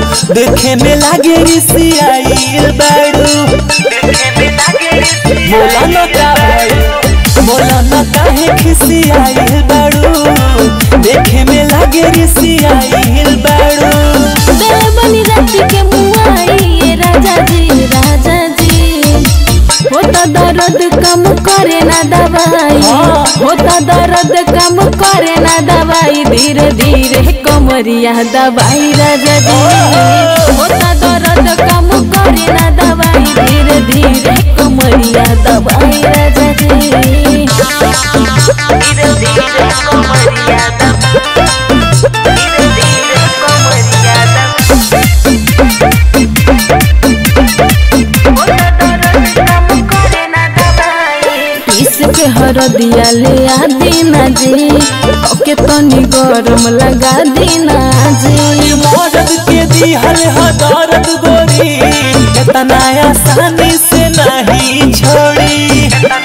देखे में लागे रिसियाइल बाड़ू बोला न का भाई बोला न काहे खिसियाइल बाड़ू देखे में लागे रिसियाइल बाड़ू देवनी रात के मुआई ये राजा जी राजा जी होता दर्द कम करे ना दवाई हाँ। होता दर्द कम करे ना दवाई धीरे धीरे कमरिया दवाई राजा जी होता दर्द कम करे ना दवाई धीरे धीरे कमरिया दवाई राजा जी इसके हरदिया ले आ दीना जी ओके तनी गरम लगा दीना जी मदद के दिहल ह दर्द गोरी इतना आसानी से नहीं छोड़ी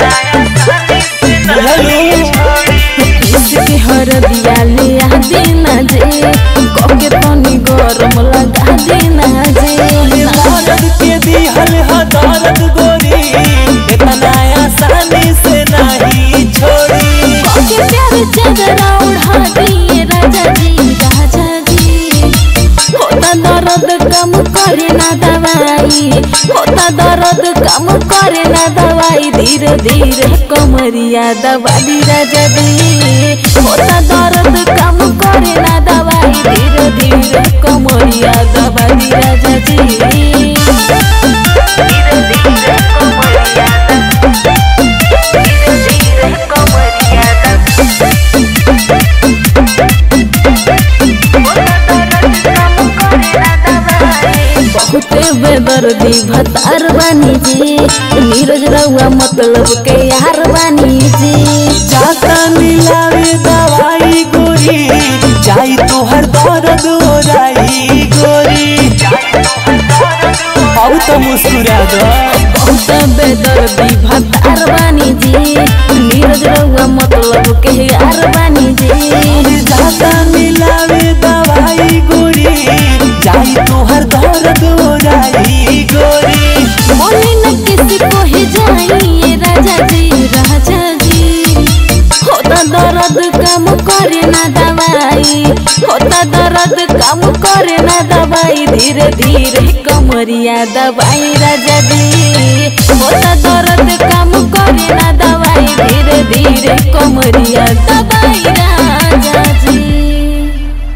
इसके हरदिया ले आ दीना जी ओके तनी गरम लगा दीना जी मदद के दिहल ह दर्द गोरी इतना आसानी से नहीं छोड़ी ओके प्यार चादरा उड़ा दिए राजा जी राजा जी होता दर्द कम करे ना दवाई होता दर्द कम करे ना दवाई धीरे धीरे कमरिया दबा दी राजा जी होता दर्द कम करे ना दवाई धीरे धीरे कमरिया दबा दी राजा जी बहुते बेदर्दी भतार बानी जी नीरज रउआ मतलब के यार बानी जी जाता मिलावे दवाई गोरी जाई तोहर दर्द ओराई गोरी अब तो मुस्कुरा दो बहुत बेदर्दी भतार बानी जी नीरज रउआ मतलब के यार बानी जी जाता मिलावे दवाई गोरी जाई तोहर दर्द ओराई गोरी बोले न किसी को ही जाइए राजा जी राजा जी होता दर्द कम करे ना दवाई होता दर्द कम करे ना दवाई धीरे धीरे कमरिया दवाई राजा जी होता दर्द कम करे ना दवाई धीरे धीरे कमरिया